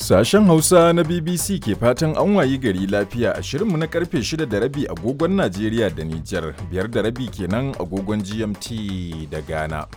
Sashen Hausa na BBC ke fatan an wayi gari lafiya a shirinmu na karfe 6 da rabi agogon Najeriya da Nijar, biyar da rabi kenan agogon GMT da Ghana.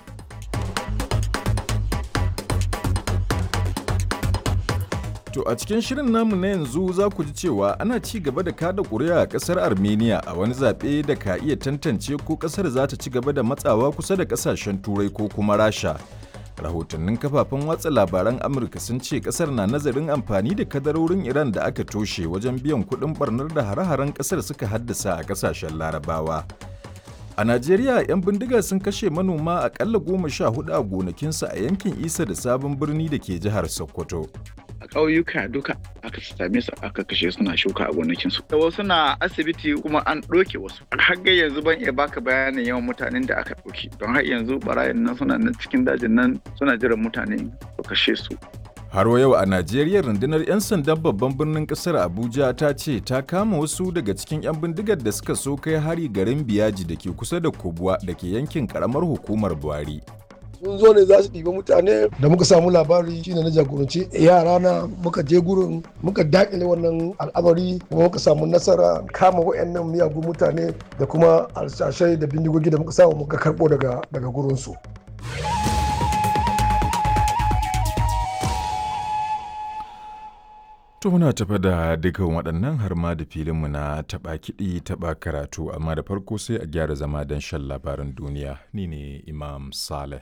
To a cikin shirin namu na yanzu za ku ji cewa ana ci gaba da kada ƙuri'a a ƙasar Armenia a wani zaɓe da ka iya tantance ko ƙasar za ta ci gaba da matsawa kusa da ƙasashen Turai ko kuma Rasha. rahotannin kafafen watsa labaran amurka sun ce kasar na nazarin amfani da kadarorin iran da aka toshe wajen biyan kudin barnar da hare-haren kasar suka haddasa a kasashen larabawa a najeriya 'yan bindiga sun kashe manoma akalla goma sha hudu a gonakinsu a yankin isa da sabon birni da ke jihar sokoto a ƙauyuka duka aka same su aka kashe suna shuka a gonakinsu. Da wasu na asibiti kuma an ɗauke wasu. Har ga yanzu ban iya baka bayanin yawan mutanen da aka ɗauki. Don har yanzu barayin nan suna nan cikin dajin nan suna jiran mutane su kashe su. Har yau a Najeriya rundunar 'yan sandan babban birnin kasar Abuja ta ce ta kama wasu daga cikin 'yan bindigar da suka so kai hari garin Biyaji da ke kusa da Kubwa da ke yankin karamar hukumar Buhari. sun zo ne za su ɗiba mutane da muka samu labari shine na jagoranci yara na muka je gurin muka dakile wannan al'amari kuma muka samu nasara kama wayannan miyagun mutane da kuma alshashai da bindigogi da muka samu muka karɓo daga daga gurinsu. To muna tafa da dukan waɗannan har ma da filinmu na taɓa kiɗi taɓa karatu amma da farko sai a gyara zama don shan labaran duniya ni ne Imam Saleh.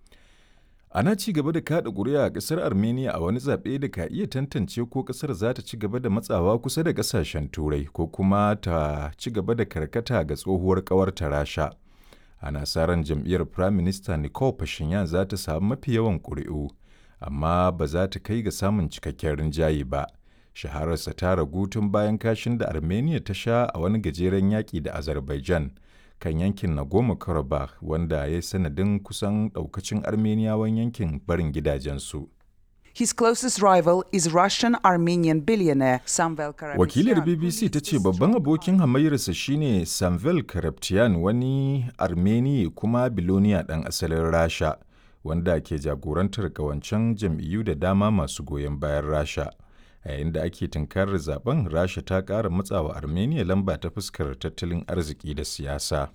Ana ci gaba da kaɗa ƙuri'a a ƙasar Armenia a wani zaɓe da ka iya tantance ko ƙasar za ta ci gaba da matsawa kusa da ƙasashen Turai ko kuma ta ci gaba da karkata ga tsohuwar ƙawarta Rasha. Ana sa ran jam'iyyar Prime Minister Nicole Pashinyan za ta samu mafi yawan ƙuri'u, amma ba za ta kai ga samun cikakken rinjaye ba. Shahararsa ta ragu tun bayan kashin da Armenia ta sha a wani gajeren yaƙi da Azerbaijan. kan yankin Nagorno-Karabakh wanda ya yi sanadin kusan daukacin Armeniyawan yankin barin gidajensu. His closest rival is Russian Armenian billionaire Samvel Karapetyan. Wakilar BBC ta ce babban abokin hamayyarsa shine Samvel Karapetyan wani Armeni kuma biloniya ɗan asalin Rasha wanda ke jagorantar kawancen jam'iyyu da dama masu goyon bayan Rasha. a yayin da ake tunkarar zaben rasha ta ƙara matsawa armenia lamba ta fuskar tattalin arziki da siyasa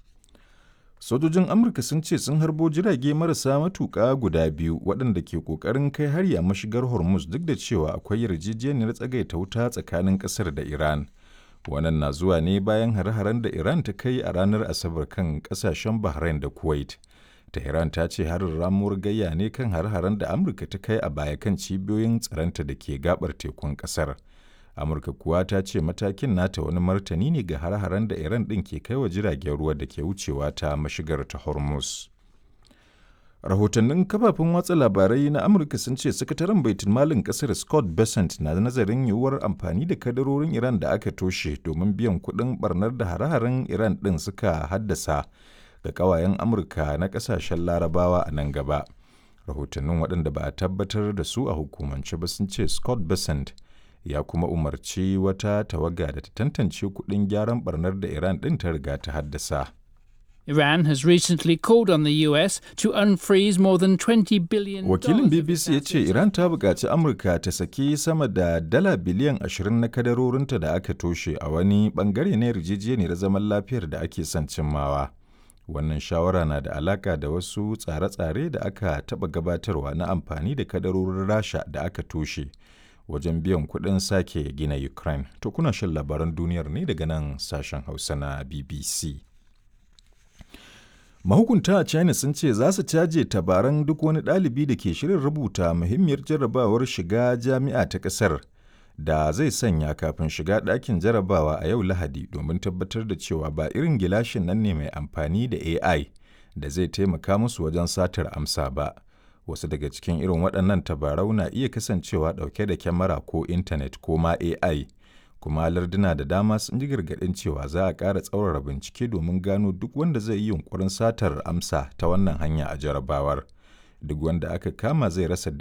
sojojin amurka sun ce sun harbo jirage marasa matuƙa guda biyu waɗanda ke ƙoƙarin kai hari a mashigar hormuz duk da cewa akwai yarjejeniyar tsagaita wuta tsakanin ƙasar da iran wannan na zuwa ne bayan hare-haren da iran ta kai a ranar asabar kan ƙasashen bahrain da kuwait Tehran ta ce harin ramuwar gayya ne kan har-haren da Amurka ta kai a baya kan cibiyoyin tsaronta da ke gabar tekun kasar. Amurka kuwa ta ce matakin nata wani martani ne ga har-haren da Iran ɗin ke kai wa jiragen ruwa da ke wucewa ta mashigar ta Hormuz. Rahotannin kafafen watsa labarai na Amurka sun ce sakataren baitul malin kasar Scott Bessent na nazarin yiwuwar amfani da kadarorin Iran da aka toshe domin biyan kuɗin barnar da hare-haren Iran ɗin suka haddasa ga kawayen amurka na kasashen larabawa a nan gaba rahotannin waɗanda ba a tabbatar da su a hukumance ba sun ce scott besant ya kuma umarci wata tawaga da ta tantance kuɗin gyaran barnar da iran ɗin ta riga ta haddasa Iran has recently called on the US to unfreeze more than 20 billion Wakilin BBC ya ce Iran ta buƙaci Amurka ta saki sama da dala biliyan 20 na kadarorinta da aka toshe a wani ɓangare na yarjejeniyar zaman lafiyar da ake son cimmawa. Wannan shawara na da alaka da wasu tsare-tsare da aka taɓa gabatarwa na amfani da kadarorin Rasha da aka toshe wajen biyan kuɗin sake gina Ukraine. To kuna shan labaran duniyar ne daga nan sashen Hausa na BBC. Mahukunta a China sun ce za su caje tabaran duk wani ɗalibi da ke shirin rubuta muhimmiyar jarrabawar shiga jami'a ta ƙasar. da zai sanya kafin shiga ɗakin jarabawa a yau Lahadi domin tabbatar da cewa ba irin gilashin nan ne mai amfani da AI da zai taimaka musu wajen satar amsa ba. Wasu daga cikin irin waɗannan tabarau na iya kasancewa ɗauke da kyamara ko intanet ko ma AI, kuma larduna da dama sun ji gargaɗin cewa za a ƙara tsaurara bincike domin gano duk wanda zai yi yunkurin satar amsa ta wannan hanya a jarabawar. Duk wanda aka kama zai rasa